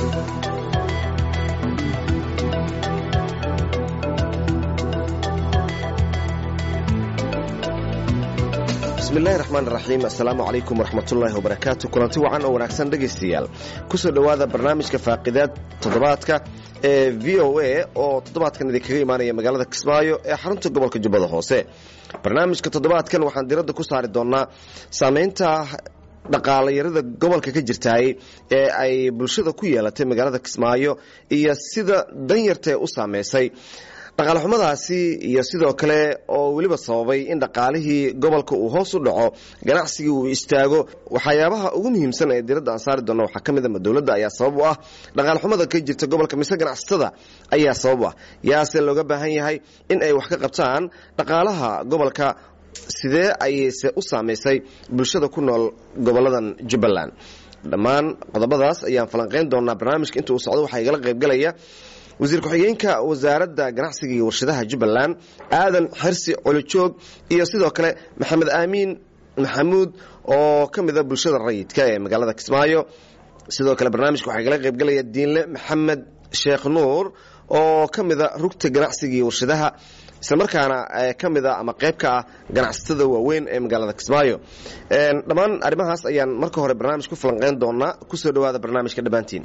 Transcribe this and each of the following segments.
bismillahi raxmaan raxiim assalaamu calaykum waraxmatullaahi wabarakaatu kulanti wacan oo wanaagsan dhegaystayaal kusoo dhowaada barnaamijka faaqidaad toddobaadka ee v o a oo toddobaadkan idinkaga imaanaya magaalada kismaayo ee xarunta gobolka jubbada hoose barnaamijka toddobaadkan waxaan diradda ku saari doonnaa saamaynta dhaqaalayarada gobolka ka jirtaay ee ay bulshada ku yeelatay magaalada kismaayo iyo sida danyartae u saameysay dhaqaalexumadaasi iyo sidoo kale oo weliba sababay in dhaqaalihii gobolka uu hoos u dhaco ganacsigii uu istaago waxyaabaha ugu muhiimsan ee diradda aan saari doona waxaa ka mid a dowladda ayaa sabab u ah dhaqaalexumada ka jirta gobolka mise ganacsatada ayaa sabab u ah yaase looga baahan yahay in ay wax ka qabtaan dhaqaalaha gobolka sidee ayayse u saamaysay bulshada ku nool goboladan jubbaland dhammaan qodobadaas ayaan falanqeyn doonaa barnaamijka inta uu socdo waxaa igala qaybgalaya wasiir ku-xigeenka wasaaradda ganacsiga iyo warshadaha jubbaland aadan xirsi colijoog iyo sidoo kale maxamed aamiin maxamuud oo ka mida bulshada rayidka ee magaalada kismaayo sidoo kale barnaamijka waxaa igala qaybgalaya diinle maxamed sheekh nuur oo ka mida rugta ganacsiga iyo warshadaha islamarkaana ka mida ama qayb ka ah ganacsatada waaweyn ee magaalada kismaayo dhammaan arrimahaas ayaan marka hore barnaamij ku falanqeyn doonaa kusoo dhawaada barnaamijka dhammaantiin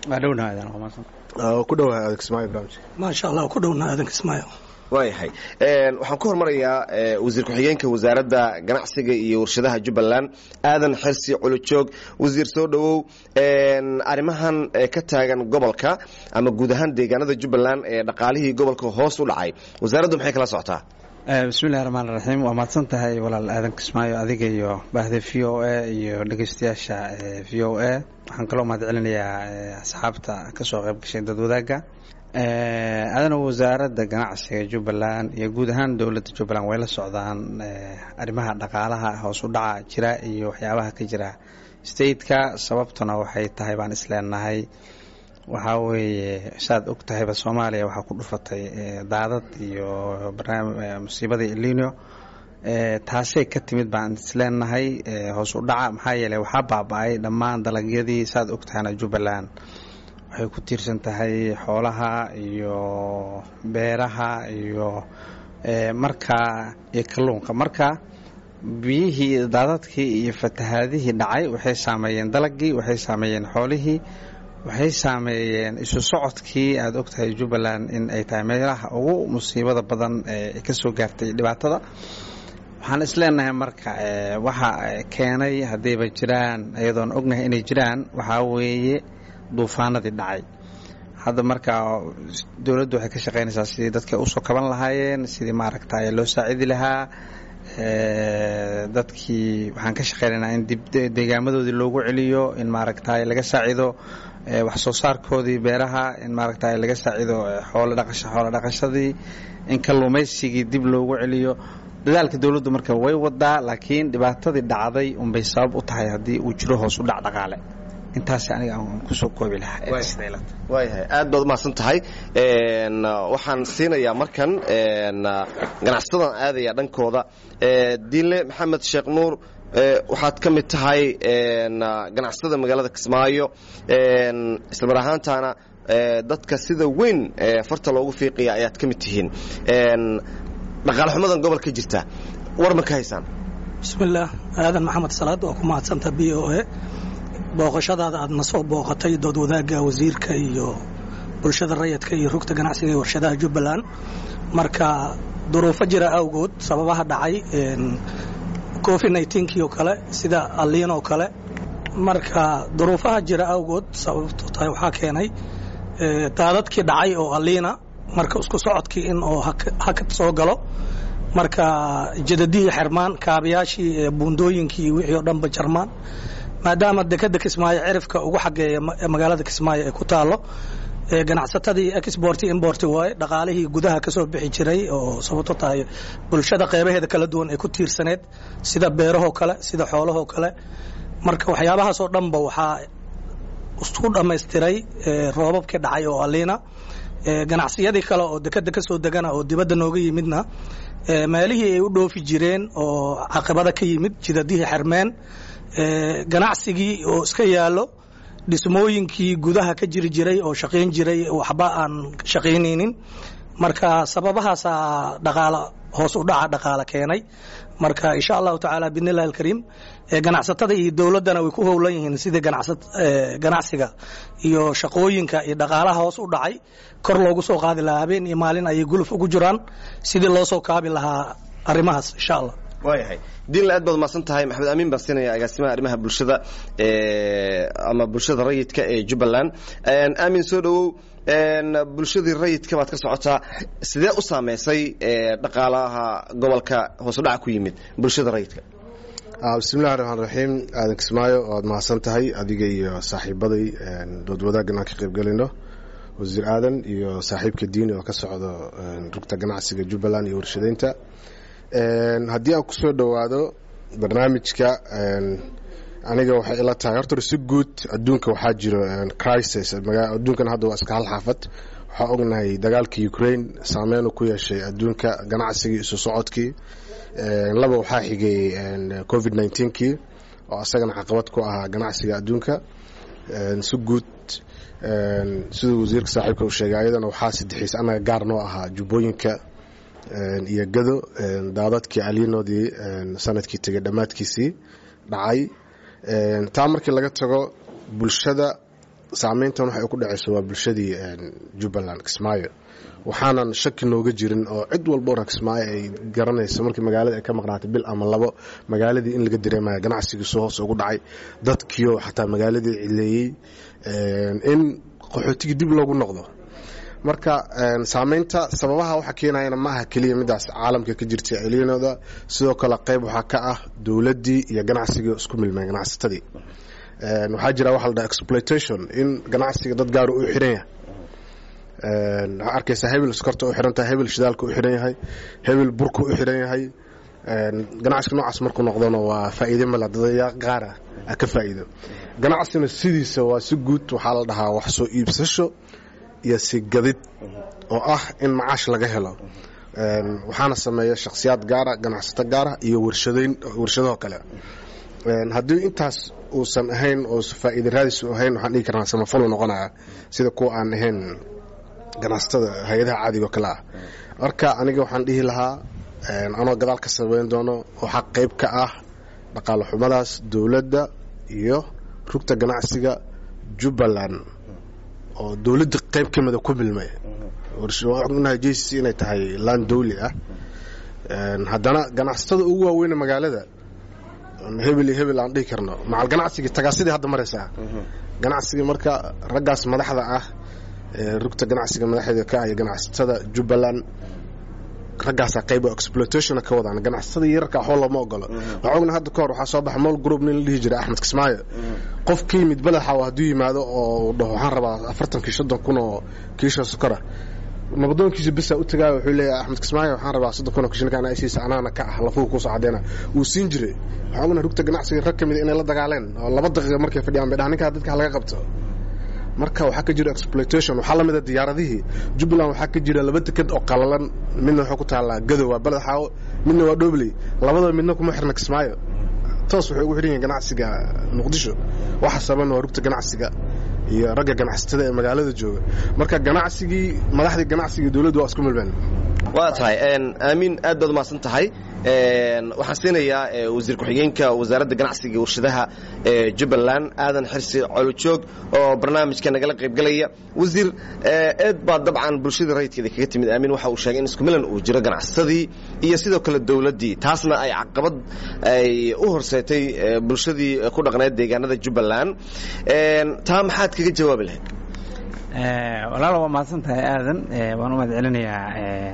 ku dhowahay aadan kismaayo barnaamijka maasha allah ku dhowna aadan kismaayo waayahay waxaan ku hormarayaa wasiir ku-xigeenka wasaaradda ganacsiga iyo warshadaha jubbaland aadan xirsi culujoog wasiir soo dhowow arrimahan ka taagan gobolka ama guud ahaan deegaanada jubbaland ee dhaqaalihii gobolka hoos u dhacay wasaaraddu maxay kala socotaa bismillahi raxmaan raxiim waa mahadsan tahay walaal aadan kismaayo adiga iyo baahda v o a iyo dhegeystayaasha v o a waxaan kaloo mahad celinayaa asxaabta kasoo qayb gashay dad wadaagga aadana wasaaradda ganacsiga jubbaland iyo guud ahaan dowladda jubbaland way la socdaan arrimaha dhaqaalaha hoos u dhaca jira iyo waxyaabaha ka jira stateka sababtuna waxay tahay baan isleenahay waxaa weeye saad og tahayba soomaaliya waxaa ku dhufatay daadad iyo musiibadii elino taasay ka timid baan isleenahay hoos u dhaca maxaa yeeley waxaa baaba-ay dhammaan dalagyadii saad og tahayna jubbaland waxay ku tiirsan tahay xoolaha iyo beeraha iyo markaa iyo kalluunka marka biyihii daadadkii iyo fatahaadihii dhacay waxay saameeyeen dalagii waxay saameeyeen xoolihii waxay saameeyeen isu socodkii aada og tahay jubbaland in ay tahay meelaha ugu musiibada badan ee ka soo gaartay dhibaatada waxaan isleenahay marka waxa keenay haddayba jiraan iyadoon ognahay inay jiraan waxaa weeye duufaanadii dhacay hadda marka dowladdu waxay ka shaqaynaysaa sidii dadka usoo kaban lahaayeen sidii maaragta loo saacidi lahaa dadkii waxaan ka shaqaynaynaa in dib deegaamadoodii loogu celiyo in maaragta laga saacido wax soo saarkoodii beeraha in maaragta laga saacido xoolo dhaqashadii in kalluumaysigii dib loogu celiyo dadaalka dowladdu marka way wadaa laakiin dhibaatadii dhacday unbay sabab u tahay haddii uu jiro hoos u dhac dhaqaale intaas aniga aan kusoo koobi lahaawaayahay aad baad umahadsan tahay waxaan siinayaa markan ganacsadan aadaya dhankooda diinle maxamed sheekh nuur waxaad ka mid tahay ganacsatada magaalada kismaayo islamar ahaantaana dadka sida weyn farta loogu fiiqaya ayaad ka mid tihiin dhaqaale xumadan gobolka jirta war ma ka haysaan bismillaah aadan maxamed salaad waa ku mahadsanta b o a booqashadaada aad na soo booqatay dood wadaagga wasiirka iyo bulshada rayadka iyo rugta ganacsiga iyo warshadaha jubbaland marka duruufo jira awgood sababaha dhacay covid nneteen-kii oo kale sida alliin oo kale marka duruufaha jira awgood sababto tahay waxaa keenay daadadkii dhacay oo alliina marka isku socodkii in oo hakad soo galo marka jadadihii xirmaan kaabayaashii buundooyinkii wixii oo dhanba jarmaan maadaama dekeda kismaayo cirifka ugu xageeya magaalada kismaayo ay ku taalo ganacsatadii export import waaye dhaqaalihii gudaha ka soo bixi jiray oo sababto tahay bulshada qeybaheeda kala duwan ay ku tiirsaneed sida beerahoo kale sida xoolahoo kale marka waxyaabahaasoo dhanba waxaa isku dhammaystiray roobabkii dhacay oo aliina ganacsiyadii kale oo dekeda ka soo degana oo dibadda nooga yimidna meelihii ay u dhoofi jireen oo caqabada ka yimid jidadihii xermeen ganacsigii oo iska yaallo dhismooyinkii gudaha ka jiri jiray oo shaqayn jiray waxba aan shaqaynaynin marka sababahaasaa dhaqaala hoos u dhaca dhaqaala keenay marka insha allahu tacaala bidnillahi alkariim ganacsatada iyo dowladdana way ku howlan yihiin sidii ganacsiga iyo shaqooyinka iyo dhaqaalaha hoos u dhacay kor loogu soo qaadi lahaa habeen iyo maalin ayay guluf ugu jiraan sidii loo soo kaabi lahaa arrimahaas insha allah waayahay diinla aad baad umahadsan tahay maxamed amiin baan siinaya agaasimaha arrimaha bulshada ama bulshada rayidka ee jubbaland aamin soo dhowow bulshadii rayidka baad ka socotaa sidee u saameysay dhaqaalaha gobolka hoosudhaca ku yimid bulshada rayidka bismillahi raxmaan raxiim aadan kismaayo waad mahadsan tahay adiga iyo saaxiibaday dood wadaaggan aan ka qaybgelayno wasiir aadan iyo saaxiibka diini oo ka socdo rugta ganacsiga jubbaland iyo warshadeynta haddii aan kusoo dhowaado barnaamijka aniga waxay ila tahay horta si guud adduunka waxaa jiro crisis adduunkan hadda waa iska hal xaafad waxaa ognahay dagaalka ukraine saameyn ku yeeshay adduunka ganacsigii isu socodkii laba waxaa xigay covid kii oo asagana caqabad ku ahaa ganacsiga adduunka si guud siduu wasiirka saaxiibka uu sheegay ayadana waxaa sadexiis annaga gaar noo ahaa jubbooyinka iyo gado daadadkii alinoodii sanadkii tegay dhammaadkiisii dhacay taa markii laga tago bulshada saameyntan waxay ku dhacayso waa bulshadii jubbaland kismaayo waxaanan shaki nooga jirin oo cid walba ora kismaayo ay garanayso markii magaalada ay ka maqnaatay bil ama labo magaaladii in laga dareemaya ganacsigiisu hoos ugu dhacay dadkiio xataa magaaladii cileeyey in qaxootigii dib loogu noqdo marka saameynta sababaha waxa keenayana ma aha keliya midaas caalamka ka jirta elinooda sidoo kale qayb waxaa ka ah dowladdii iyo ganacsigii isku milmeen ganacsatadii waxaa jira waxa la dhaha exploitation in ganacsiga dad gaara u xiran yahay waxaa arkaysaa hebel skorta u xiran tahay hebel shidaalka u xiran yahay hebel burka u xiran yahay ganacsiga noocaas markuu noqdona waa faa'iide male dadaya qaara a ka faa'iido ganacsigana sidiisa waa si guud waxaa la dhahaa wax soo iibsasho iyo sigadid oo ah in macaash laga helo waxaana sameeya shakhsiyaad gaara ganacsato gaara iyo warshadeyn warshadahoo kale haddii intaas uusan ahayn oo faa'iida raadis ahayn waxaan dhigi karnaa samafalo noqonaya sida kuwa aan ahayn ganacsatada hay-adaha caadiga oo kale ah marka aniga waxaan dhihi lahaa anoo gadaal ka sameyn doono waxaa qayb ka ah dhaqaale xumadaas dowladda iyo rugta ganacsiga jubbaland oo dowladda qayb ka mida ku milmay ognahay j c c inay tahay laan dawli ah haddana ganacsatada ugu waaweyne magaalada hebel iyo hebel aan dhihi karno macal ganacsigii tagaasidii hadda maraysaa ganacsigii marka raggaas madaxda ah rugta ganacsiga madaxeeda ka ah iyo ganacsatada jubbaland raggaasaa qayb oo exploitationa ka wadaan ganacsatada yararka waxba looma ogolo waxaa ogna hadda kahor waxaa soo baxa mool group nin la dhihi jiray axmed kismaayo qof ka yimid badaxa hadduu yimaado oo dhaho waxaan rabaa afartankii soddon kun oo kiisha sokora nabdoonkiisa bisa u tagaayo wuxuu leeyahay axmed kismaayo waxaan rabaa soddon kun oo kishinkaan isiisa anaana ka ah lafuhu kuusoo caddeena wuu siin jiray waxaa ogna rugta ganacsiga rag ka mid inay la dagaaleen oo laba daqiiqa markay fadhiyaan bay dhahan ninkaa dadka laga qabto marka waxaa ka jira exploitation waxaa lamida diyaaradihii jubbaland waxaa ka jira laba deked oo qalalan midna waxaa ku taallaa gadow waa baled xaawo midna waa dhobley labadaba midna kuma xirna kismaayo toos waxay ugu xidhan yihiin ganacsiga muqdisho waxa saban waa rugta ganacsiga iyo ragga ganacsatada ee magaalada jooga marka ganacsigii madaxdii ganacsiga dowladdu waa isku milmeen waa tahay aamiin aad baad umahadsan tahay waxaan siinayaa wasiir ku-xigeenka wasaaradda ganacsiga warshadaha ee jubbaland aadan xirsi colojoog oo barnaamijka nagala qaybgalaya wasiir eed baa dabcan bulshadii rayidkeeda kaga timid aamin waxa uu sheegay in isku milan uu jiro ganacsadii iyo sidoo kale dowladdii taasna ay caqabad ay u horseetay bulshadii ku dhaqneed deegaanada jubbaland taa maxaad kaga jawaabi lahayd walaal waa mahadsan tahay aadan waan u mahad celinayaa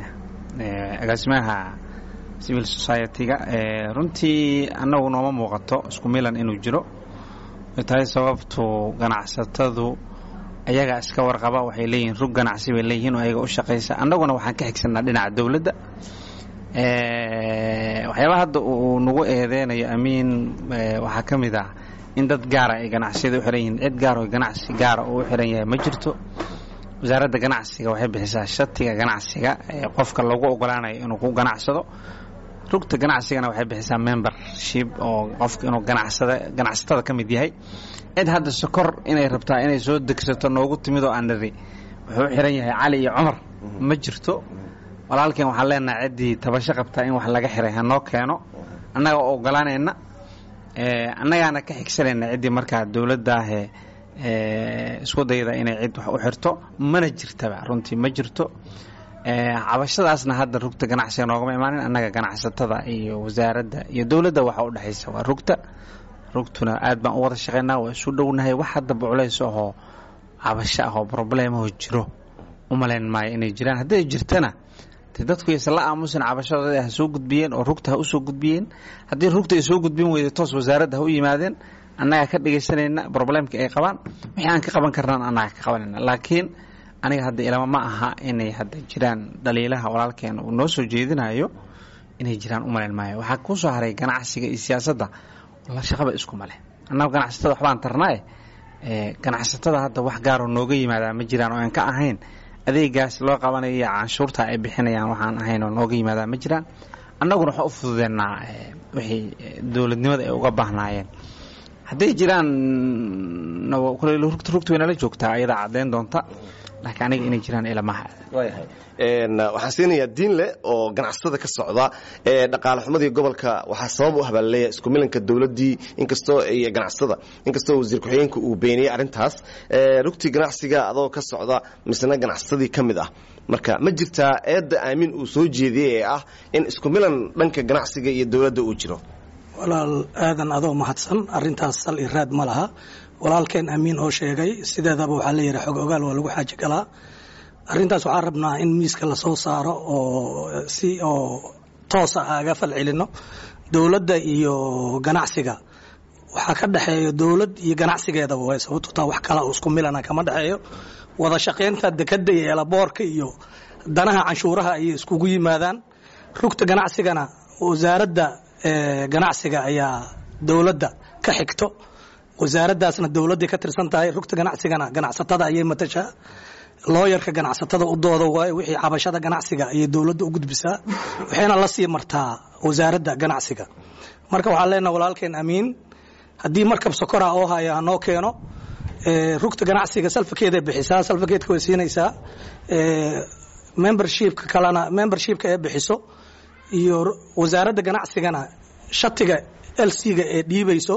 agaasimaha civil society-ga runtii annagu nooma muuqato isku milan inuu jiro ay tahay sababtu ganacsatadu ayagaa iska warqaba waxay leeyihiin rug ganacsi bay leeyihiin oo ayaga u shaqaysa annaguna waxaan ka xigsanaa dhinaca dowladda waxyaabaha hadda uu nagu eedeynayo amiin waxaa ka mid ah in dad gaara ay ganacsiyada u xiran yihiin cid gaar oo ganacsi gaara uu u xiran yahay ma jirto wasaaradda ganacsiga waxay bixisaa shatiga ganacsiga ee qofka lagu ogolaanayo inuu ku ganacsado rugta ganacsigana waxay bixisaa membership oo qofka inuu ganacsada ganacsatada ka mid yahay cid hadda sokor inay rabtaa inay soo degsato noogu timid oo aan niri wuxuu xiran yahay cali iyo cumar ma jirto walaalkeen waxaan leenahay ciddii tabasho qabtaa in wax laga xiray hanoo keeno annaga oo ogolaanayna annagaana ka xigsanayna ciddii markaa dowladdaahee isku dayda inay cid wax u xirto mana jirtaba runtii ma jirto cabashadaasna hadda rugta ganacsiga noogama imaanin annaga ganacsatada iyo wasaaradda iyo dowladda waxa u dhexaysa waa rugta rugtuna aad baan u wada shaqaynaa waa isu dhownahay wax haddaba culays ahoo cabasho ah oo broblemahoo jiro u malayn maayo inay jiraan hadday jirtana de dadku yaysan la aamusin cabashadooda ha soo gudbiyeen oo rugta ha u soo gudbiyeen haddii rugta ay soo gudbin weyday toos wasaaradda ha u yimaadeen annagaa ka dhegaysanayna broblemka ay qabaan wixii aan ka qaban karnaan annaga ka qabanayna laakiin aniga hadda ilama ma aha inay hadda jiraan dhaliilaha walaalkeena uu noo soo jeedinayo inay jiraan u malayn maayo waxaa kuu soo haray ganacsiga iyo siyaasadda la shaqaba isku male annaga ganacsatada waxbaan tarnaaye ganacsatada hadda wax gaaroo nooga yimaadaa ma jiraan oo aan ka ahayn adeegaas loo qabanayo iyo canshuurta ay bixinayaan waxaan ahayn oo nooga yimaadaa ma jiraan annaguna waxaa u fududeennaa wixii dowladnimada ay uga baahnaayeen hadday jiraan rugta waynala joogtaa ayadaa caddayn doonta laakiin aniga inay jiraan ilamaha waxaan siinayaa diinle oo ganacsatada ka socda ee dhaqaale xumadii gobolka waxaa sabab u habaalleeya isku milanka dowladdii inkastoo iyo ganacsatada inkastoo wasiir ku-xigeenka uu beeniyey arrintaas rugtii ganacsiga adoo ka socda misna ganacsadii ka mid ah marka ma jirtaa eedda aamin uu soo jeediyey ee ah in isku milan dhanka ganacsiga iyo dowladda uu jiro walaal aadan adoo mahadsan arintaas sal i raad ma laha walaalkeen amiin oo sheegay sideedaba waxaa la yidhi xog ogaal waa lagu xaaji galaa arrintaas waxaan rabnaa in miiska lasoo saaro oo si oo toosa aga fal celino dowladda iyo ganacsiga waxaa ka dhexeeya dowlad iyo ganacsigeedaba way sababto taa wax kala isku milana kama dhexeeyo wada shaqaynta dekada iyo eelaboorka iyo danaha canshuuraha ayay iskugu yimaadaan rugta ganacsigana wasaaradda ganacsiga ayaa dowladda ka xigto wasaaraddaasna dowladday ka tirsan tahay rugta ganacsigana ganacsatada ayay matashaa looyarka ganacsatada u dooda waayo wixii cabashada ganacsiga ayay dowladda u gudbisaa waxayna la sii martaa wasaaradda ganacsiga marka waxaan leenaha walaalkeen amiin haddii markab sokora oo haya hanoo keeno rugta ganacsiga salfakeeday bixisaa salfakeedka way siinaysaa membershipka kalena membershipka ee bixiso iyo wasaaradda ganacsigana shatiga lc-ga ee dhiibayso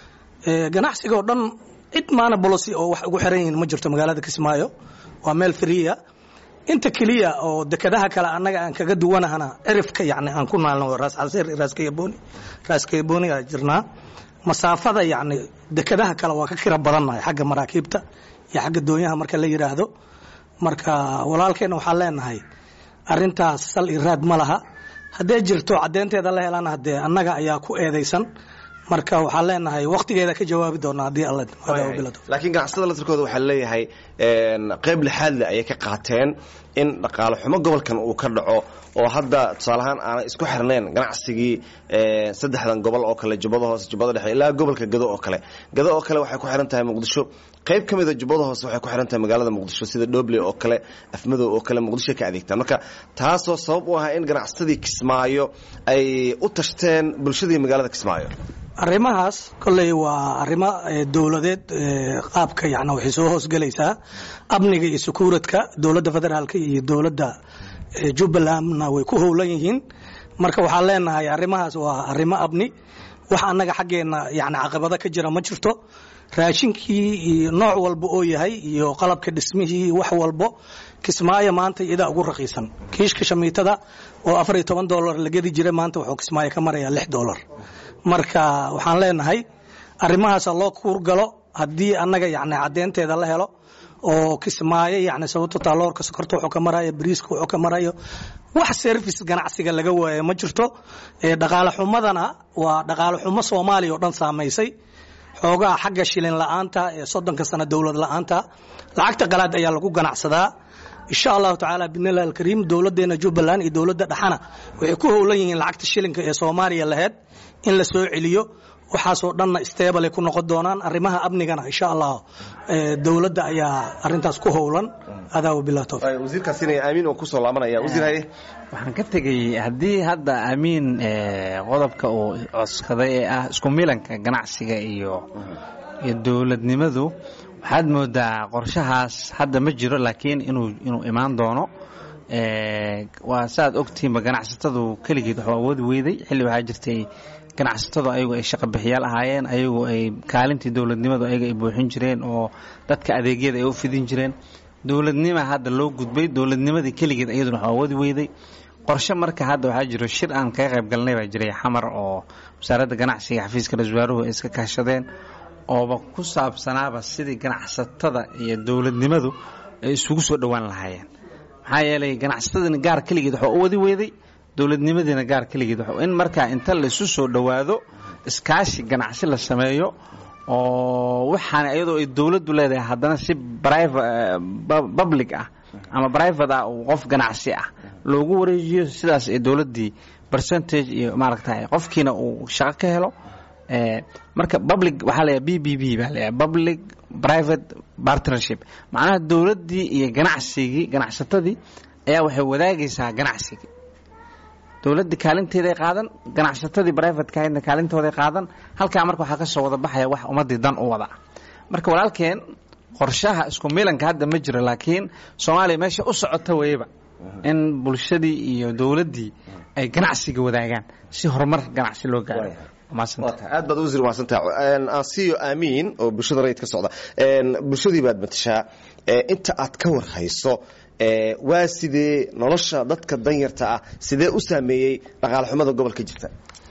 ganacsiga oo dhan cid maana bolosi oo wax ugu xiran yihiin ma jirto magaalada kismaayo waa meel friya inta keliya oo dekadaha kale annaga aan kaga duwanahana cirifka yani aan ku naalno raas calseer raaskayaboni raaskayaboni aa jirnaa masaafada yani dekadaha kale waa ka kira badannahay xagga maraakiibta iyo xagga doonyaha marka la yidhaahdo marka walaalkeena waxaan leenahay arintaas sal i raad ma laha hadday jirto caddeynteeda la helana hadee annaga ayaa ku eedaysan marka waxaan leenahay waktigeeda ka jawaabi doonaa haddii alla laakiin ganacsatada laftarkooda waxaa leeyahay qayb lixaadle ayay ka qaateen in dhaqaale xumo gobolkan uu ka dhaco oo hadda tusaalahaan aanay isku xirnayn ganacsigii saddexdan gobol oo kale jubbada hoose jubbada dhexe ilaa gobolka gado oo kale gado oo kale waxay ku xiran tahay muqdisho qayb ka mida jubbada hoose waxay ku xiran tahay magaalada muqdisho sida dhoble oo kale afmadow oo kale muqdisho ka adeegtaan marka taasoo sabab u ahaa in ganacsadii kismaayo ay u tashteen bulshadii magaalada kismaayo arrimahaas kolley waa arrimo dowladeed qaabka yani waxay soo hoosgelaysaa amniga iyo sukuuradka dowladda federaalka iyo dowladda jubbalandna way ku howlan yihiin marka waxaan leenahay arrimahaas waa arrimo amni wax annaga xaggeenna yani caqabado ka jira ma jirto raashinkii iyo nooc walba oo yahay iyo qalabka dhismihii wax walbo kismaayo maanta iyadaa ugu raqiisan kiishka shamiitada oo afar iyo toban dolar la gedi jira maanta wuxuu kismaayo ka marayaa lix dolar marka waxaan leenahay arrimahaasa loo kuurgalo haddii annaga yani caddeynteeda la helo oo kismaayo yani sababto taaloorka sokorta wuxuu ka marayo bariiska wuxuu ka marayo wax service ganacsiga laga waayo ma jirto dhaqaale xumadana waa dhaqaale xumo soomaaliya oo dhan saamaysay xoogaha xagga shilin la-aanta ee soddonka sano dowlad la-aanta lacagta qalaad ayaa lagu ganacsadaa insha allahu tacaala bidnillahi alkariim dowladdeena jubbaland iyo dowladda dhexana waxay ku howlan yihiin lacagta shilinka ee soomaaliya laheyd in la soo celiyo waxaasoo dhanna stable ku noqon doonaan arrimaha amnigana insha allah dowladda ayaa arintaas ku howlan adaa wabilah towfiiq wasiirkaasina aamin oo kusoo laabanaya wasiir haye waxaan ka tegey haddii hadda amiin qodobka uu codskaday ee ah isku milanka ganacsiga iyo iyo dowladnimadu waxaad moodaa qorshahaas hadda ma jiro laakiin inuu inuu imaan doono waa saaad ogtihiinba ganacsatadu keligeed waxuu awoodi weyday xilli waxaa jirtay ganacsatadu ayagu ay shaqa bixiyaal ahaayeen ayagu ay kaalintii dowladnimadu ayaga ay buuxin jireen oo dadka adeegyada ay u fidin jireen dowladnima hadda loo gudbay dowladnimadii keligeed iyaduna waxuu awoodi weyday qorshe marka hadda waxaa jiro shir aan kaga qayb galnay baa jiray xamar oo wasaaradda ganacsiga xafiiska ra-isul wasaaruhu ay iska kaashadeen ooba ku saabsanaaba sidii ganacsatada iyo dowladnimadu ay isugu soo dhowaan lahaayeen maxaa yeelay ganacsatadina gaar keligeed waxaa u wadi weyday dowladnimadiina gaar keligeed in markaa inta laisu soo dhowaado iskaashi ganacsi la sameeyo oo waxaana iyadoo ay dowladdu leedahay haddana si public ah ama private ah uu qof ganacsi ah loogu wareejiyo sidaas ee dowladdii percentage iyo maaragta qofkiina uu shaqo ka helo marka public waxaa leeyahay b b b baa leeyahay public private partnership macnaha dowladdii iyo ganacsigii ganacsatadii ayaa waxay wadaagaysaa ganacsigii dowladdii kaalinteeday qaadan ganacsatadii private kahayna kaalintooday qaadan halkaa marka waxaa ka soo wada baxaya wax ummaddii dan u wada marka walaalkeen qorshaha isku milanka hadda ma jiro laakiin soomaaliya meesha u socota weyaba in bulshadii iyo dowladdii ay ganacsiga wadaagaan si horumar ganacsi loo gaaro aad baad wasiir mahadsantaha ansiyo aamiin oo bulshada rayid ka socda bulshadii baad matashaa inta aad ka war hayso waa sidee nolosha dadka danyarta ah sidee u saameeyey dhaqaale xumada gobolka jirta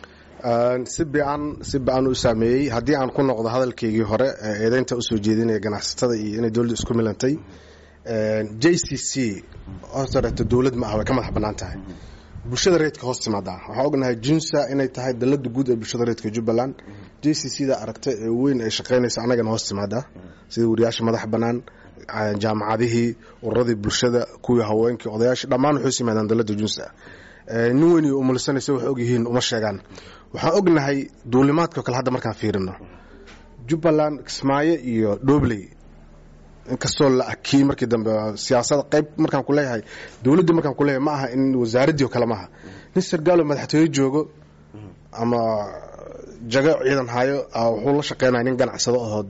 si bican si bican u saameeyey haddii aan ku noqdo hadalkaygii hore eedeynta usoo jeedinaya ganacsatada iyo inay dowladda isku milantay j c c hortareeto dowlad ma ah way ka madax bannaan tahay bulshada reedka hoos timaadaa waxaan ognahay junsa inay tahay dalada guud ee bulshada reedka jubbaland j c c da aragta ee weyn ay shaqaynaysa annagana hoos timaadaa sida wariyaasha madax bannaan jaamacadihii ururadii bulshada kuwii haweenkii odayaashii dhammaan waxay us yimaadaan dalada junsa nin weyn iyo umulisanaysa wax ogyihiin uma sheegaan waxaan ognahay duulimaadkao kale hadda markaan fiirino jubbaland kismaayo iyo dhobley inkastoo la akiyey markii dambe siyaasada qayb markaan ku leeyahay dowladdii markaan ku leeyahay ma aha in wasaaraddii oo kale maaha nin sargaalo madaxtooye joogo ama jago ciidan hayo wuxuu la shaqeynaya nin ganacsado ahoo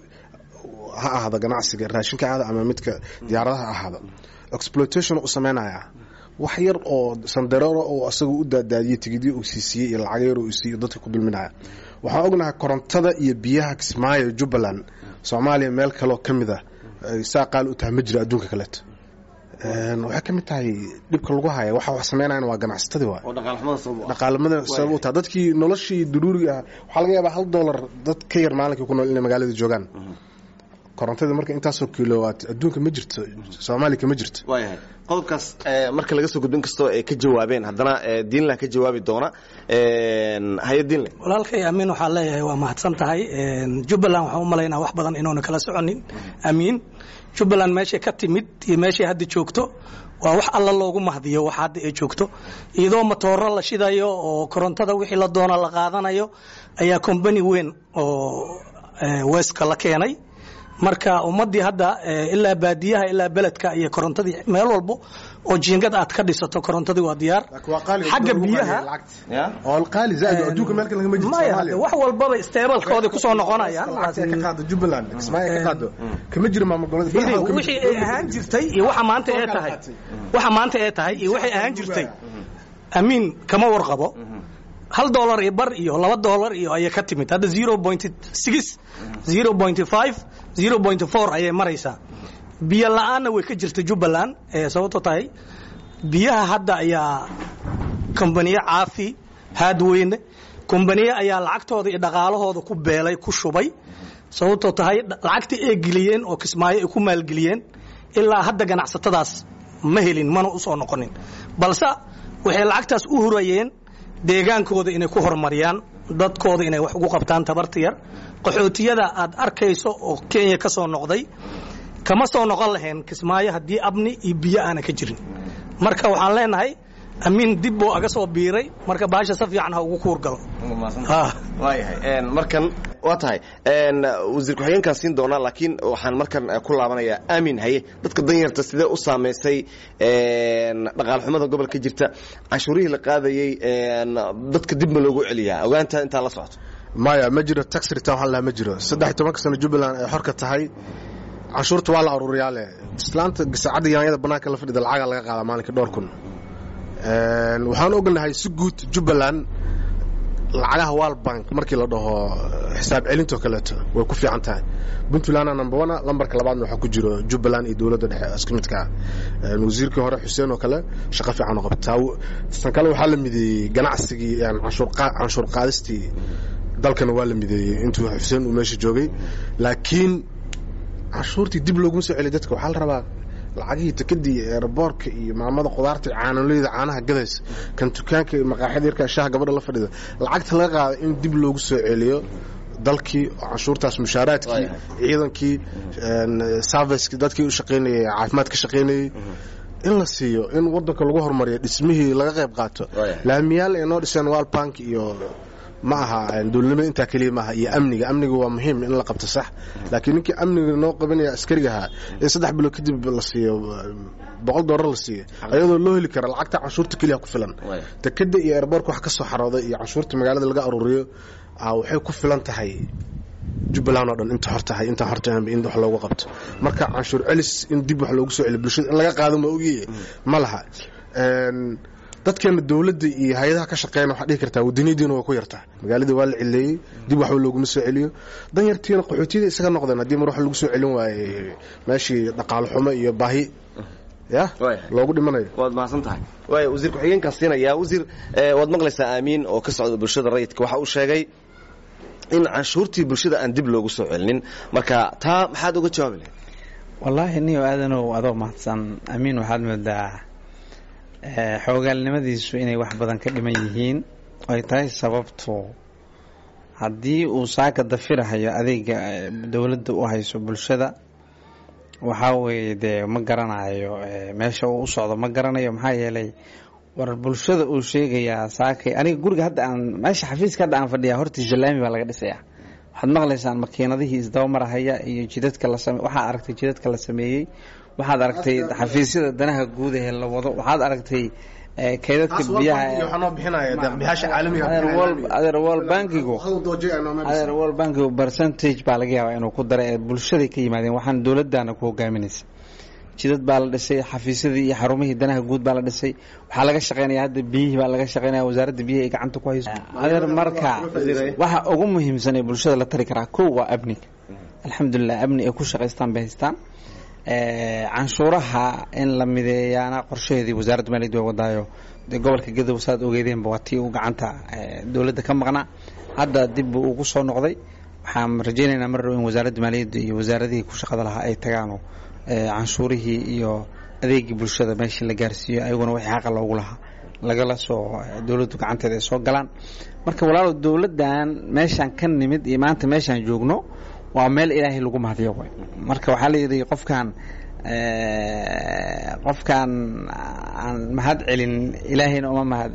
ha ahaado ganacsiga raashinka ahaada ama midka diyaaradaha ahaado exploitation u sameynaya wax yar oo sandareero oo asaga u daadaadiyey tigidyo uu siisiiyey iyo lacag yar uu siiyo dadka ku dulminaya waxaan ognahay korontada iyo biyaha kismaayo jubbaland soomaaliya meel kaloo ka mid ah saa qaali u tahay ma jiro adduunka kaleeto waxay ka mid tahay dhibka lagu haya waxa wax sameynayana waa ganacsatadii waa dhaqaalamada sabab u tahay dadkii noloshii duruuriga ah waxaa laga yaabaa hal dollar dad ka yar maalinkii ku nool inay magaalada joogaan korontada marka intaasoo kilowaat adduunka ma jirto soomaaliya kama jirto waayahay qodobkaas marka laga soo gudbin kastoo ay ka jawaabeen haddana diinlah ka jawaabi doona haye diinle walaalkay amiin waxaa leeyahay waa mahadsan tahay jubbaland waxaan u malaynaa wax badan inuuna kala soconin amiin jubbaland meeshay ka timid iyo meeshay hadda joogto waa wax alla loogu mahdiyo wax hadda ay joogto iyadoo matooro la shidayo oo korontada wixii la doona la qaadanayo ayaa combani weyn oo weska la keenay marka ummadii hadda ilaa baadiyaha ilaa beledka iyo korontadii meel walbo oo jiingad aad ka dhisato korontadii waa diyaar xagga biyaha maya wax walbaba isteebalkoodii kusoo noqonayaan wixii ay ahaan jirtay iyo waxa maanta ee tahay waxa maanta ee tahay iyo waxay ahaan jirtay amiin kama warqabo hal dollar iyo bar iyo laba dollar iyo ayay ka timid hadda zero point six zero point five zero point four ayay maraysaa biyo la-aanna way ka jirta jubbaland ee sababto tahay biyaha hadda ayaa kombaniye caafi haadweyne kombaniye ayaa lacagtooda iyo dhaqaalahooda ku beelay ku shubay sababtoo tahay lacagtii ay geliyeen oo kismaayo ay ku maalgeliyeen ilaa hadda ganacsatadaas ma helin mana u soo noqonin balse waxay lacagtaas u hurayeen deegaankooda inay ku horumariyaan dadkooda inay wax ugu qabtaan tabarta yar qaxootiyada aad arkayso oo kenya ka soo noqday kama soo noqon lahayn kismaayo haddii abni iyo biyo aana ka jirin marka waxaan leenahay amiin dib buu aga soo biiray marka baasha si fiican ha ugu kuur galo waayahay markan waa tahay wasiir ku-xigeenkaan siin doonaa laakiin waxaan markan ku laabanayaa aamin haye dadka danyarta sidee u saamaysay dhaqaal xumada gobolka jirta canshuurihii la qaadayey dadka dib ma loogu celiyaa ogaanta intaa la socoto maya ma jiro tax return waxaan lahaa ma jiro saddex iyo tobanka sano jubbaland ay xorka tahay canshuurta waa la aruuriyaa leh islaanta gasaacadda yaanyada bannaanka la fadhida lacagaa laga qaadaa maalinka dhowr kun waxaan ognahay si guud jubbaland lacagaha wal bank markii la dhaho xisaab celintoo kaleeto way ku fiican tahay puntlandna number one lambarka labaadna waxaa ku jiro jubbaland iyo dowladda dhexe isku midka ah wasiirkii hore xuseen oo kale shaqo fiican oo qabtaa tan kale waxaa la mideeyey ganacsigii canshuur qaadistii dalkana waa la mideeyey intuu xuseen uu meesha joogay laakiin canshuurtii dib looguma soo celiy dadka waxaa la rabaa lacagihii tikadii eeraboorka iyo maamada qudaarta caanoleyda caanaha gadaysa kan dukaanka maqaaxida yarkaa shaha gabadha la fadhida lacagta laga qaada in dib loogu soo celiyo dalkii canshuurtaas mushaaraadkii ciidankii serviceki dadkii u shaqaynayay caafimaad ka shaqaynayey in la siiyo in wadanka lagu horumariyo dhismihii laga qayb qaato laamiyaal ay noo dhiseen walbank iyo ma aha dowladnimada intaa keliya maaha iyo amniga amniga waa muhiim in la qabto sax laakiin ninkii amniga noo qabanaya askarigahaa in saddex bilood kadib la siiyo boqol doolar la siiyo ayadoo loo heli kara lacagta canshuurta keliya ku filan dekeda iyo airboorka wax ka soo xarooday iyo canshuurta magaalada laga aruuriyo waxay ku filan tahay jubbaland oo dhan inta hor tahay intaa hor tahay in wax loogu qabto marka canshuur celis in dib wax loogu soo celiyo bulshada in laga qaado ma ogiye ma laha dadkeena dowladda iyo hay-adaha ka shaqeeyana waxaa dhihi kartaa wadaniyadiina waa ku yartaa magaaladii waa la cileeyey dib waxba looguma soo celiyo danyartiina qaxootiyada isaga noqdeen haddii mar wax lagu soo celin waaye meeshii dhaqaalo xumo iyo baahi ya loogu dhimanayo waad mahadsan tahay waay wasiir ku-xigeenkaa siinayaa wasiir waad maqlaysaa aamiin oo ka socda bulshada rayidka waxa uu sheegay in canshuurtii bulshada aan dib loogu soo celinin marka taa maxaad uga jawaabi lahayd wallaahi niyo aadanow adoo mahadsan amiin waxaad moodaa xoogaalnimadiisu inay wax badan ka dhiman yihiin ay tahay sababtu haddii uu saaka dafirahayo adeega dowladda u hayso bulshada waxaa weeye dee ma garanayo meesha uu u socdo ma garanayo maxaa yeelay war bulshada uu sheegayaa saakay aniga guriga hadda aan meesha xafiiska hadda aan fadhiyaa hortiisa laami baa laga dhisayaa waxaad maqlaysaan makiinadihii isdabamarahaya iyo jidadka la same waxaad aragtay jidadka la sameeyey waxaad aragtay xafiisyada danaha guud ee la wado waxaad aragtay kaydadka biyaha wol bankigu adeer wol bankigu percentage baa laga yaabaa inuu ku daray ee bulshaday ka yimaadeen waxaan dowladana ku hogaaminaysa jidad baa la dhisay xafiisyadii iyo xarumihii danaha guud baa la dhisay waxaa laga shaqeynaya hadda biyihii baa laga shaqeynaya wasaaradda biyaha ay gacanta ku hayso adeer marka waxa ugu muhiimsan ee bulshada la tari karaa kow waa amniga alxamdulilah amni ay ku shaqaystaan bay haystaan canshuuraha in la mideeyaana qorshaheedii wasaaradda maaliyadda way wadaayo dee gobolka gadow saad ogeedeenba waa tii uu gacanta dowladda ka maqnaa hadda dib buu ugu soo noqday waxaan rajaynaynaa mar dhow in wasaaradda maaliyadda iyo wasaaradihii ku shaqada lahaa ay tagaano canshuurihii iyo adeegii bulshada meeshii la gaarsiiyo ayaguna wixii xaqa loogu lahaa lagala soo dowladdu gacanteeda ay soo galaan marka walaalow dowladdan meeshaan ka nimid iyo maanta meeshaan joogno waa meel ilaahay lagu mahadiyo way marka waxaa la yidhi qofkaan qofkaan aan mahad celin ilaahayna uma mahad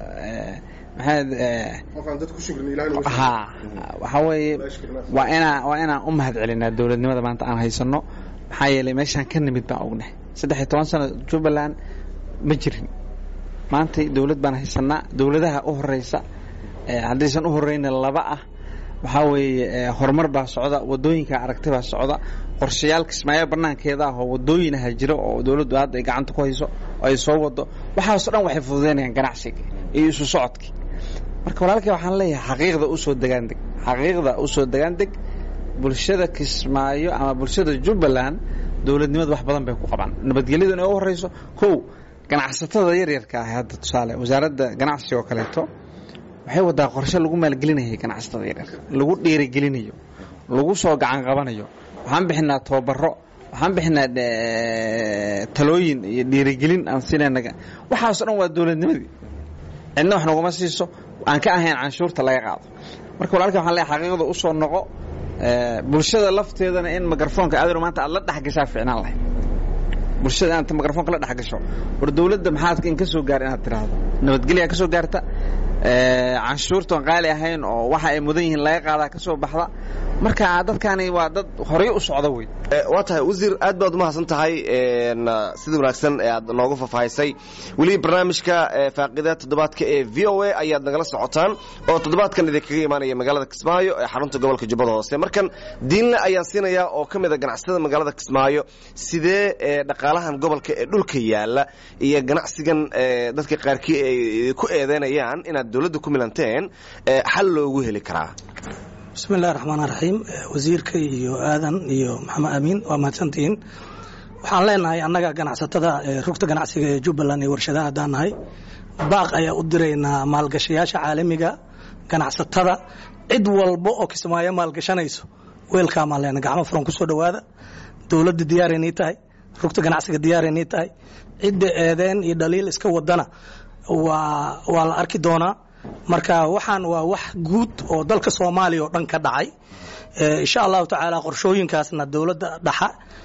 ha waxaa weeye waa inaa waa inaan u mahad celinaa dowladnimada maanta aan haysano maxaa yeelay meeshaan ka nimid baan ognahay saddex iyo toban sano jubbaland ma jirin maantay dowlad baan haysanaa dowladaha u horeysa haddaysan u horeyna laba ah waxaa weeye horumar baa socda wadooyinka aragti baa socda qorshayaal kismaayo banaankeeda ah oo wadooyin aha jira oo dowladdu hadda ay gacanta ku hayso oo ay soo wado waxaaso dhan waxay fududeynayaan ganacsiga iyo isu socodkii marka walaalkay waxaan leeyahay xaqiiqda usoo degaandeg xaqiiqda usoo degaandeg bulshada kismaayo ama bulshada jubbaland dowladnimadu wax badan bay ku qabaan nabadgelyadu inay u horeyso kow ganacsatada yaryarka ah hadda tusaale wasaaradda ganacsiga oo kaleeto waxay wadaa qorshe lagu maalgelinayay ganacsatada yaryarka lagu dhiirigelinayo lagu soo gacan qabanayo waxaan bixinaa tababaro waxaan bixinaa talooyin iyo dhiirigelin aan siinayna waxaaso dhan waa dowladnimadii cidna wax naguma siiso aan ka ahayn canshuurta laga qaado marka walaalka waxaan leeyahay xaqiiqda usoo noqo bulshada lafteedana in mikrafoonka aadar maanta aad la dhexgashaa ficnaan lahayd bulshada inaad mikrafoonka la dhexgasho war dowladda maxaad in ka soo gaar inaad tiraahdo nabadgelyaa ka soo gaarta canshuurtoon qaali ahayn oo waxa ay mudan yihiin laga qaadaa ka soo baxda marka dadkani waa dad horay u socda wey waa tahay wasiir aad baad umahadsan tahay sida wanaagsan ee aad noogu faahfaahisay weli barnaamijka faaqida toddobaadka ee v o a ayaad nagala socotaan oo toddobaadkan idinkaga imaanaya magaalada kismaayo ee xarunta gobolka jubbada hoose markan diinle ayaan siinayaa oo ka mid a ganacsatada magaalada kismaayo sidee dhaqaalahan gobolka ee dhulka yaala iyo ganacsigan dadka qaarkii ay ku eedeynayaan inaad dowladda ku milanteen xal loogu heli karaa bismi illahi raxmaan raxiim wasiirka iyo aadan iyo maxamed amiin waa mahadsantihiin waxaan leenahay annaga ganacsatada rugta ganacsiga ee jubbaland iyo warshadaha haddaan nahay baaq ayaa u diraynaa maalgashayaasha caalamiga ganacsatada cid walba oo kismaayo maalgashanayso weelkaamaan leenahay gacmo furan ku soo dhowaada dowladda diyaaraynii tahay rugta ganacsiga diyaaraynii tahay cidda eedeen iyo dhaliil iska wadana waa waa la arki doonaa marka waxaan waa wax guud oo dalka soomaaliya oo dhan ka dhacay insha allahu tacaala qorshooyinkaasna dowladda dhaxa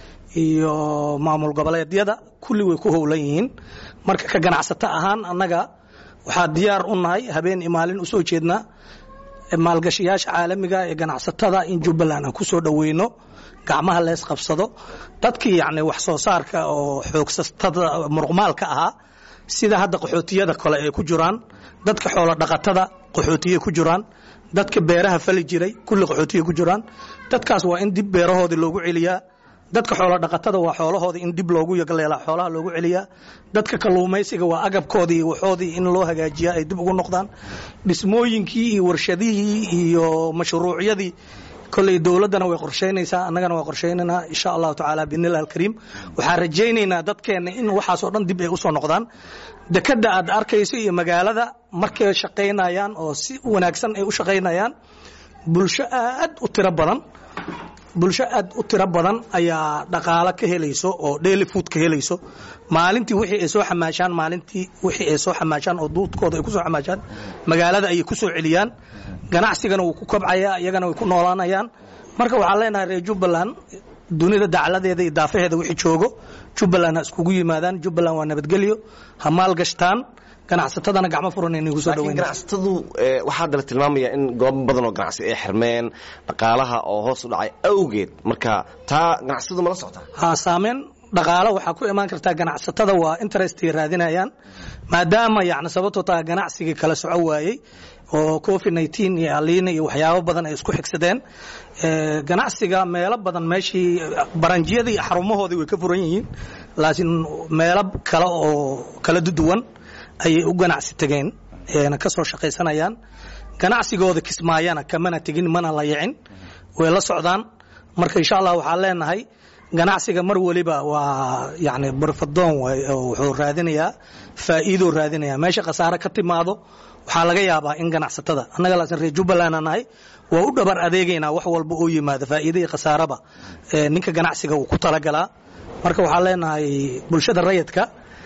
iyo maamul goboleedyada kulli way ku howlan yihiin marka ka ganacsato ahaan annaga waxaa diyaar u nahay habeen iyo maalin usoo jeednaa maalgashayaasha caalamiga ee ganacsatada in jubbaland aan ku soo dhoweyno gacmaha lees qabsado dadkii yacni wax soo saarka oo xoogsatada muruqmaalka ahaa sida hadda qaxootiyada kale ay ku jiraan dadka xoolo dhaqatada qaxootiye ku jiraan dadka beeraha fali jiray kulli qaxootiye ku jiraan dadkaas waa in dib beerahoodii loogu celiyaa dadka xoolo dhaqatada waa xoolahoodii in dib loogu yagleelaa xoolaha loogu celiyaa dadka kalluumaysiga waa agabkoodii iyo waxoodii in loo hagaajiyaa ay dib ugu noqdaan dhismooyinkii iyo warshadihii iyo mashruucyadii kolley dowladdana way qorshaynaysaa annagana waa qorshaynaynaa insha allahu tacaala biidnillahi alkariim waxaan rajaynaynaa dadkeenna in waxaasoo dhan dib ay u soo noqdaan dekadda aad arkayso iyo magaalada markay shaqaynayaan oo si wanaagsan ay u shaqaynayaan bulsho aad u tiro badan bulsho aad u tiro badan ayaa dhaqaalo ka helayso oo daily food ka helayso maalintii wixii ay soo xamaashaan maalintii wixii ay soo xamaashaan oo duudkooda ay ku soo xamaashaan magaalada ayay ku soo celiyaan ganacsigana wuu ku kobcayaa iyagana way ku noolaanayaan marka waxaan leenahay reer jubbaland dunida dacladeeda iyo daafaheeda wixii joogo jubbaland ha iskugu yimaadaan jubbaland waa nabadgelyo ha maalgashtaan ganacsatadana gacmo furan inagu soo laakiin dhaweyn ganacsatadu waxaa dala tilmaamaya in goobo badan oo ganacsi ay xirmeen dhaqaalaha oo hoos u dhacay awgeed marka taa ganacsatadu mala socotaa ha saameyn dhaqaalo waxaa ku imaan kartaa ganacsatada waa interestay raadinayaan maadaama yani sababtoo taa ganacsigii kala soco waayey oo covid 19 iyo aliina iyo waxyaabo badan ay isku xigsadeen ee, ganacsiga meelo badan meeshii baranjiyadii iyo xarumahoodii way ka furan yihiin laakiin meelo kale oo kala duwan ayay u ganacsi tageen eena ka soo shaqaysanayaan ganacsigooda kismaayana kamana tegin mana la yicin way la socdaan marka insha allah waxaan leenahay ganacsiga mar waliba waa yani barfadoon waay oo wuxuu raadinayaa faa'iidoo raadinayaa meesha khasaare ka timaado waxaa laga yaabaa in ganacsatada annaga laasin reer jubbaland aan nahay waa u dhabar adeegaynaa wax walba oo yimaado faa'iida iyo khasaaraba ee ninka ganacsiga uu ku talagalaa marka waxaan leenahay bulshada rayidka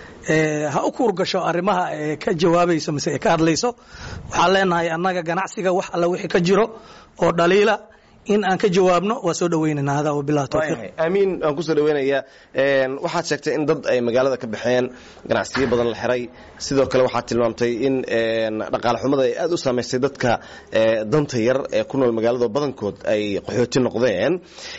ee, ha u kuur gasho arrimaha ee ka jawaabayso mise ee ka hadlayso waxaan leenahay annaga ganacsiga wax alla wixii ka jiro oo dhaliila in aan ka jawaabno waa soo dhawaynaynaa hada wabillahi tawfiiq waayahay aamiin waan kusoo dhaweynayaa Een, waxaad sheegtay in dad ay magaalada ka baxeen ganacsiyo badan la xiray sidoo kale waxaad tilmaamtay in een, dhaqaale xumada ay aad u saamaysay dadka ee, danta yar ee ku nool magaalada oo badankood ay qaxooti noqdeen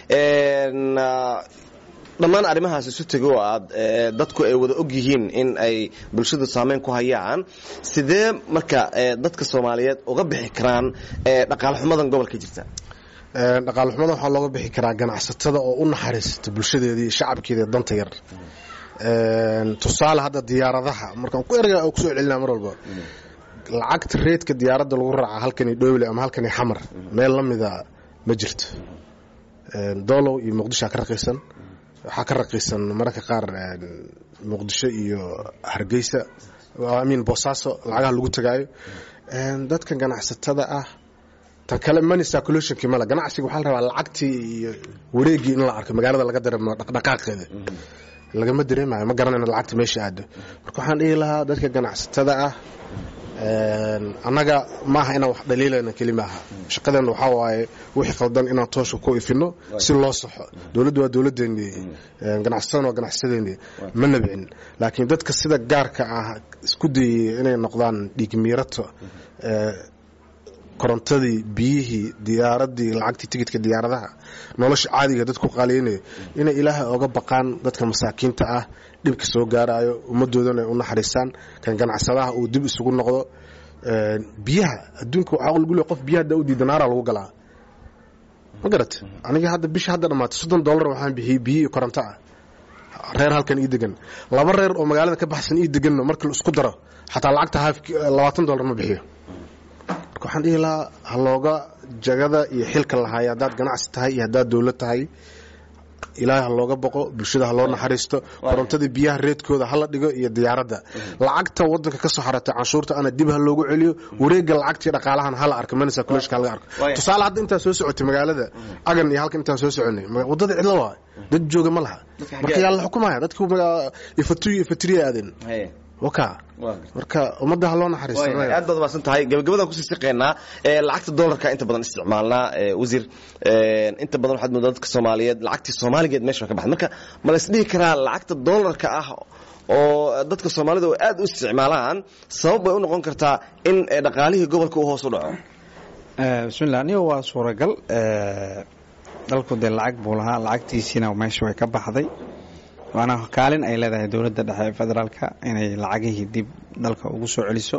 Een, ah, dhammaan arrimahaas isu tego oo aad ee, dadku ay wada og yihiin in ay bulshadu saameyn ku hayaan sidee marka ee, dadka soomaaliyeed uga bixi karaan ee, dhaqaale xumadan gobolka jirta Een, dhaqaale xumada waxaa looga bixi karaa ganacsatada oo u naxariista bulshadeedii shacabkeeda ee danta yar Een, tusaale hadda diyaaradaha markaan ku erga oo kusoo celinaa mar walba lacagta reedka diyaaradda lagu raaca halkani dhowle ama halkani xamar meel la mida ma jirto Een, doolow iyo muqdisho ka raqiisan waxaa ka raqiisan mararka qaar een, muqdisho iyo hargeysa amiin boosaaso lacagaha lagu tagaayo Een, dadka ganacsatada ah tan kale money circulationki male ganacsiga waxaa la rabaa lacagtii iyo wareegii in la arko magaalada laga dareemo dhaqdhaqaaqeeda lagama dareemayo ma garanayno lacagta meesha aado marka waxaan dhihi lahaa dadka ganacsatada ah annaga maaha inaan wax dhaliilayna keli maaha shaqadeenna waxaa waaye wixii khaldan inaan toosha ku ifino si loo saxo dowladdu waa dowladdeennii ganacsadana waa ganacsadeennii ma nabcin laakiin dadka sida gaarka ah isku dayay inay noqdaan dhiigmiirato korontadii biyihii diyaaradii lacagtii tigidka diyaaradaha nolosha caadiga dadku qaaliynaya inay ilaahay oga baqaan dadka masaakiinta ah dhibka soo gaarayo ummadoodana u naxariistaan kan ganacsadaha uu dib isugu noqdo biyaha adduunka waxaa lagu leey qof biyaha haddaa u diida naara lagu galaa ma garat aniga hadda bisha hadda dhammaatay soddon dollar waxaan bixiyey biyo iyo koronto ah reer halkan ii degan laba reer oo magaalada ka baxsan ii deganno markii la isku daro xataa lacagta haaf labaatan dollar ma bixiyo marka waxaan dhihi lahaa ha looga jagada iyo xilka lahaaya haddaad ganacsi tahay iyo haddaad dowlad tahay ilaahay ha looga boqo bulshada ha loo naxariisto korontada biyaha reedkooda hala dhigo iyo diyaaradda lacagta wadanka ka soo xaratay canshuurta ana dib ha loogu celiyo wareega lacagtii dhaqaalahan hala arko manisa kuleshka halaga arko tusaale hadda intaa soo socotay magaalada agan iyo halkan intaan soo soconay wadada cidlo waa dad jooga ma laha marka yaa la xukumaya dadku ifatuy ifatiriya aadeen waka marka ummadda ha loo naxariisto aad baad umaasan tahay gabagabadaan kusii siqeynaa lacagta dollarka inta badan isticmaalnaa wasiir inta badan waxaad moodaa dadka soomaaliyeed lacagtii soomaaligeed meesha ka baxday marka ma la isdhihi karaa lacagta dollarka ah oo dadka soomaalida oo aad u isticmaalaan sabab bay u noqon kartaa in dhaqaalihii gobolka uu hoos u dhaco bismillah aniga waa suuragal dalku dee lacag buu lahaa lacagtiisiina meesha way ka baxday waana kaalin ay leedahay dowladda dhexe ee federaalka inay lacagihii dib dalka ugu soo celiso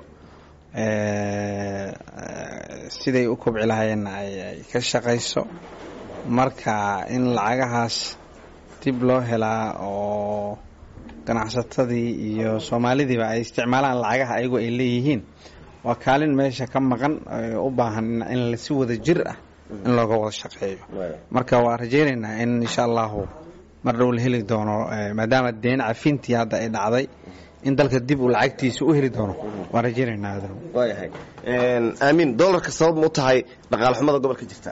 siday u kobci lahaayeenna ay ka shaqayso marka in lacagahaas dib loo helaa oo ganacsatadii iyo soomaalidiiba ay isticmaalaan lacagaha ayagu ay leeyihiin waa kaalin meesha ka maqan u baahan in si wada jir ah in looga wada shaqeeyo marka waa rajaynaynaa in insha allahu mar dhow la heli doono maadaama deen cafintii hadda ay dhacday in dalka dib uu lacagtiisa u heli doono waan rajaynaynaa waayahay aamin dollarka sabab ma u tahay dhaqaale xumada gobolka jirta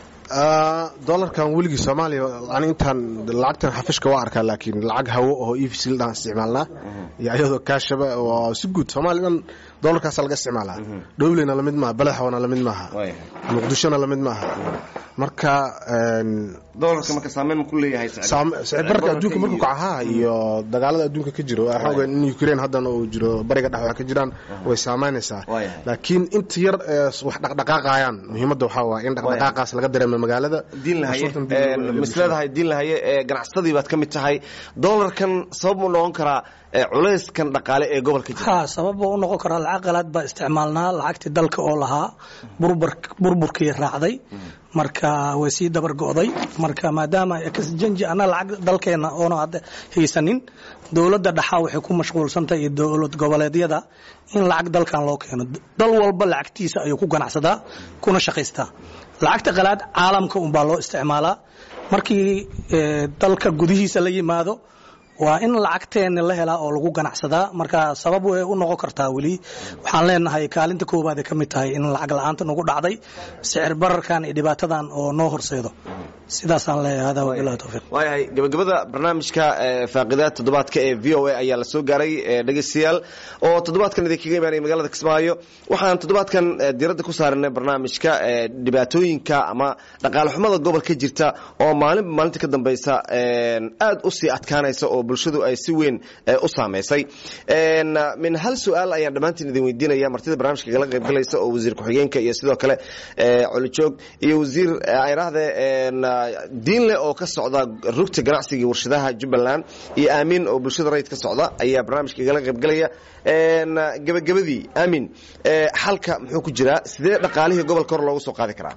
dolarkan weligii soomaaliya ani intaan lacagtan xafishka waa arkaa laakiin lacag hawo oo efcl dhaan isticmaalnaa iyo ayadoo kaashaba waa si guud soomaaliya dhan dolarkaasa laga isticmaalaa dhowleyna lamid maaha balaxwana lamid maaha muqdishona lamid maaha marka dolarka marka saameyn ku leeyahay sicirbarka adduunka markuu kacahaa iyo dagaalada adduunka ka jiro waxaan ogaa in ukraine haddana uu jiro bariga dhex wax ka jiraan way saamaynaysaa laakiin inta yar wax dhaqdhaqaaqayaan muhiimadda waxaa waa in dhaqdhaqaaqaas laga dareemo magaalada diin lahaye misleedahay diin lahaye ee ganacsadii baad ka mid tahay dolarkan sabab mu noqon karaa culayskan dhaqaale ee gobolka jira ha sabab buu u noqon karaa lacag qalaad baa isticmaalnaa lacagtii dalka oo lahaa burburkii raacday marka way sii dabar go'day marka maadaama janji ana lacag dalkeena oona hadda haysanin dowladda dhaxaa waxay ku mashquulsantahay iyo dowlad goboleedyada in lacag dalkan loo keeno dal walba lacagtiisa ayuu ku ganacsadaa kuna shaqaystaa lacagta qalaad caalamka unbaa loo isticmaalaa markii dalka gudihiisa la yimaado waa in lacagteena la helaa oo lagu ganacsadaa marka sabab way u noqon kartaa weli waxaan leenahay kaalinta koowaad ay ka mid tahay in lacag la-aanta nagu dhacday sicir bararkan iyo dhibaatadan oo noo horseedo sidaasaan leeyahay hada wabillahi tawfiiq waayahay gabagabada barnaamijka faaqidaad toddobaadka ee v o a ayaa la soo gaaray dhegeystayaal oo toddobaadkan idinkaga imaanaya magaalada kismaayo waxaan toddobaadkan diiradda ku saaranay barnaamijka dhibaatooyinka ama dhaqaale xumada gobolka jirta oo maalinba maalinta ka dambeysa aad u sii adkaanaysa oo bulshadu ay si weyn u saamaysay min hal su-aal ayaan dhammaantiin idin weydiinaya martida barnaamijka kala qaybgalaysa oo wasiir ku-xigeenka iyo sidoo kale colijoog iyo wasiir ayraahde diinle oo ka socda rugta ganacsiga iyo warshadaha jubbaland iyo aamin oo bulshada rayid ka socda ayaa barnaamijka kala qaybgalaya gebagabadii aamin xalka muxuu ku jiraa sidee dhaqaalihii gobolka hor loogu soo qaadi karaa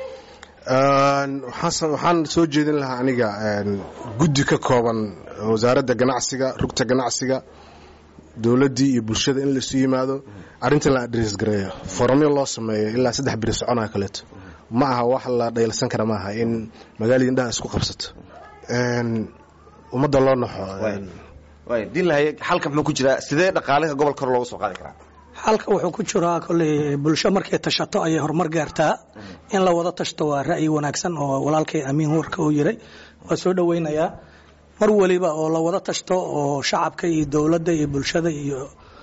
waxaan soo jeedin lahaa aniga guddi ka kooban wasaaradda ganacsiga rugta ganacsiga dowladdii iyo bulshada in laisu yimaado arrintan la adres gareeyo foramyo loo sameeyo ilaa saddex biri soconaya kaleeto ma aha wax la dhaylsan kara maaha in magaalada indhaha isku qabsato ummadda loo naxo diin lahaye xalka muxuu ku jiraa sidee dhaqaalaha gobolka hor loogu soo qaadi karaa xalka wuxuu ku jiraa kolley bulsho markay tashato ayay horumar gaartaa in la wada tashto waa ra'yi wanaagsan oo walaalkay amiin warka uu yiray waa soo dhoweynayaa mar waliba oo la wada tashto oo shacabka iyo dowladda iyo bulshada iyo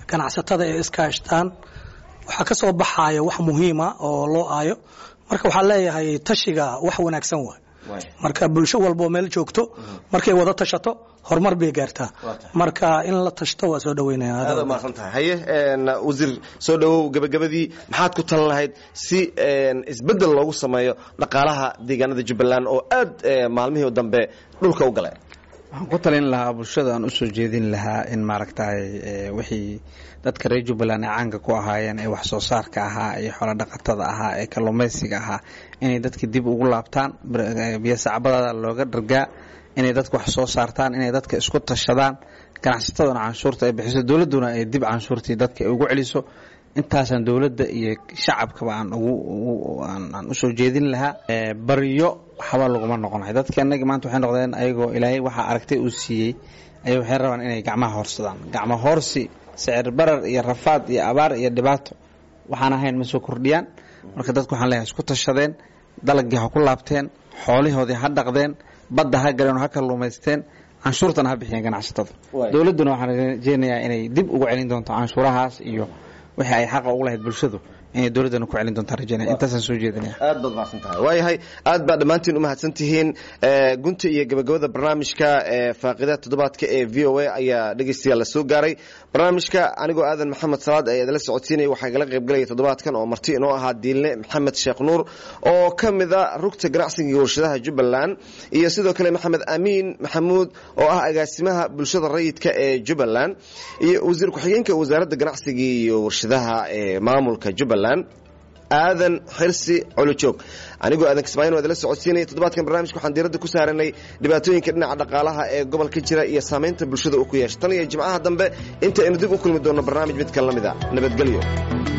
ganacsatada ay iskaashtaan waxaa ka soo baxaya wax muhiima oo loo aayo marka waxaan leeyahay tashiga wax wanaagsan waay marka bulsho walboo meel joogto markay wada tashato horumar bay gaartaa marka in la tashto waa soo aad umaasan tahay haye wasiir soo dhowow gebagabadii maxaad ku talan lahayd si isbeddel loogu sameeyo dhaqaalaha deegaanada jubbaland oo aad maalmihii dambe dhulka u galay waxaan ku talin lahaa bulshada aan usoo jeedin lahaa in maaragtay wixii dadka reer jubbaland ay caanka ku ahaayeen ee wax soo saarka ahaa iyo xoolo dhaqatada ahaa ee kalluumaysiga ahaa inay dadka dib ugu laabtaan biyo sacbadada looga dhargaa inay dadka wax soo saartaan inay dadka isku tashadaan ganacsataduna canshuurta ay bixiso dowladduna ay dib canshuurtii dadka ay ugu celiso intaasaan dowladda iyo shacabkaba aan ugu aan usoo jeedin lahaa baryo waxba laguma noqonayo dadka inagi maanta waxay noqdeen ayagoo ilaahay waxaa aragtay uu siiyey ay waxay rabaan inay gacmaha hoorsadaan gacmo hoorsi sicir barar iyo rafaad iyo abaar iyo dhibaato waxaan ahayn ma soo kordhiyaan marka dadku waxaan leeyahay isku tashadeen dalagii ha ku laabteen xoolihoodii ha dhaqdeen badda ha galeen oo ha kalluumaysteen canshuurtana ha bixiyeen ganacsatada dowladduna waxaan rajeynayaa inay dib ugu celin doonto canshuurahaas iyo wixii ay xaqa ugu lahayd bulshadu inay dowladdana ku celin doontaa rajeynaya intaasaan soo jeedinaya aad baad mahadsan tahay waayahay aad baa dhammaantiin u mahadsan tihiin gunta iyo gabagabada barnaamijka faaqida toddobaadka ee v o a ayaa dhegeystayaal la soo gaaray barnaamijka anigoo aadan maxamed salaad ayaa idinla socodsiinaya waxaa igala qaybgalaya toddobaadkan oo marti inoo ahaa diilne maxamed sheekh nuur oo ka mida rugta ganacsiga iyo warshadaha jubbaland iyo sidoo kale maxamed amiin maxamuud oo ah agaasimaha bulshada rayidka ee jubbaland iyo wasiir ku-xigeenka wasaaradda ganacsiga iyo warshadaha ee maamulka jubbaland aadan xirsi colojoog anigoo aadan kismaayin waa idinla socodsiinaya toddobaadkan barnaamijka waxaan diiradda ku saaranay dhibaatooyinka dhinaca dhaqaalaha ee gobolka jira iyo saamaynta bulshada uu ku yeesha tan iyo jimcaha dambe inta aynu dib u kulmi doonno barnaamij mid kale la mida nabadgelyo